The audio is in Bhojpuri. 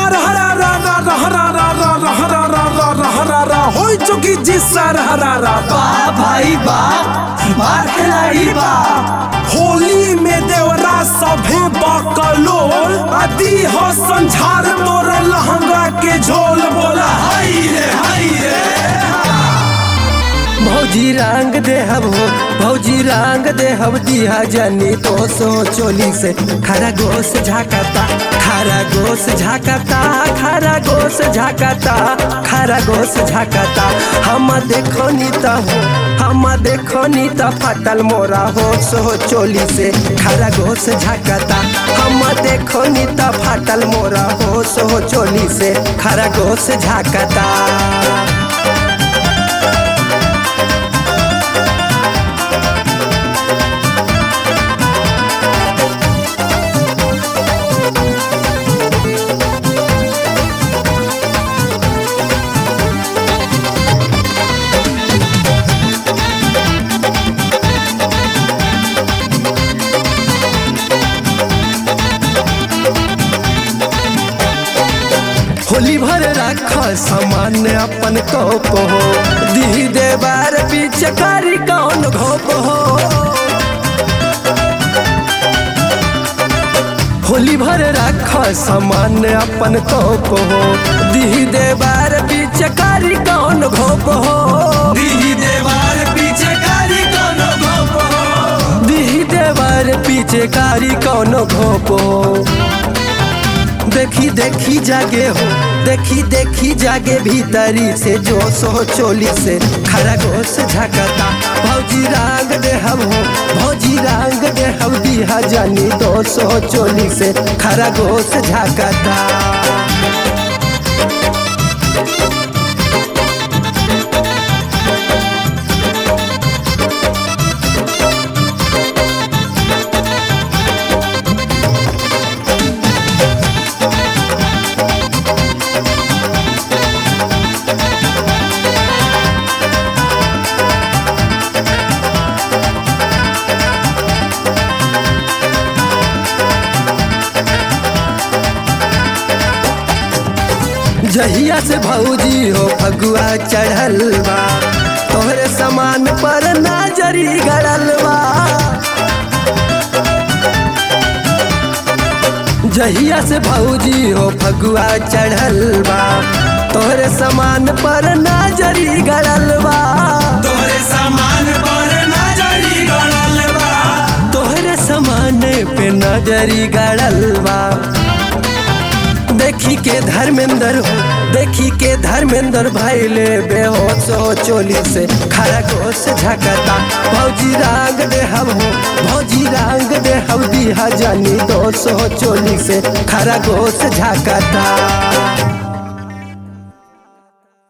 सार हरा रा रा रा हरा रा रा रा हरा रा रा रा हरा रा होई चुकी जी सार हरा रा बा भाई बा मार खिलाड़ी बा होली में देवरा सभे बकलोल आदि हो संझार तोर लहंगा के झोल बोला हाय रे हाय रे भौजी रंग देहब हो भौजी रंग देहब दिया जनी तो सो चोली से खरा गोस झाकता खरा गोस झाकता खरा गोस झाकता खरा गोस झाकता हम देखो नी त हो हम देखो नी त फटल मोरा हो सो चोली से खरा गोस झाकता हम देखो नी त फटल मोरा हो सो चोली से खरा गोस झाकता होली भर रख सामान अपन कोप हो दी देवार बीच कारी कौन घोप हो होली भर रख सामान अपन कोप हो दी देवार बीच कारी कौन घोप हो दी देवार पीछे कारी कोनो गोप हो दी देवार पीछे कारी कौन घोप हो देखी देखी जागे हो देखी देखी जागे भीतरी से जो सो चोली से खरा गोस झकता भौजी रंग दे हम हो भौजी रंग दे हम दिया जानी दो सो चोली से खरा गोस झकता जहिया से भौजी हो फगुआ चढ़ल बा तोहरे समान पर नजरी गड़ल बा जहिया से भौजी हो फगुआ चढ़ल बा तोहरे समान पर नजरी गड़ल बा तोरे सामान पर नजरी गड़ल बा तोहरे समान पे नजरी गड़ल बा देखी के धर्मेंद्र हो देखी के धर्मेंद्र भैले बेहोश हो चोली से खरा गोश झकता भौजी रंग दे हम हो भौजी रंग दे हम दिया जानी दोष हो चोली से खरा गोश झकता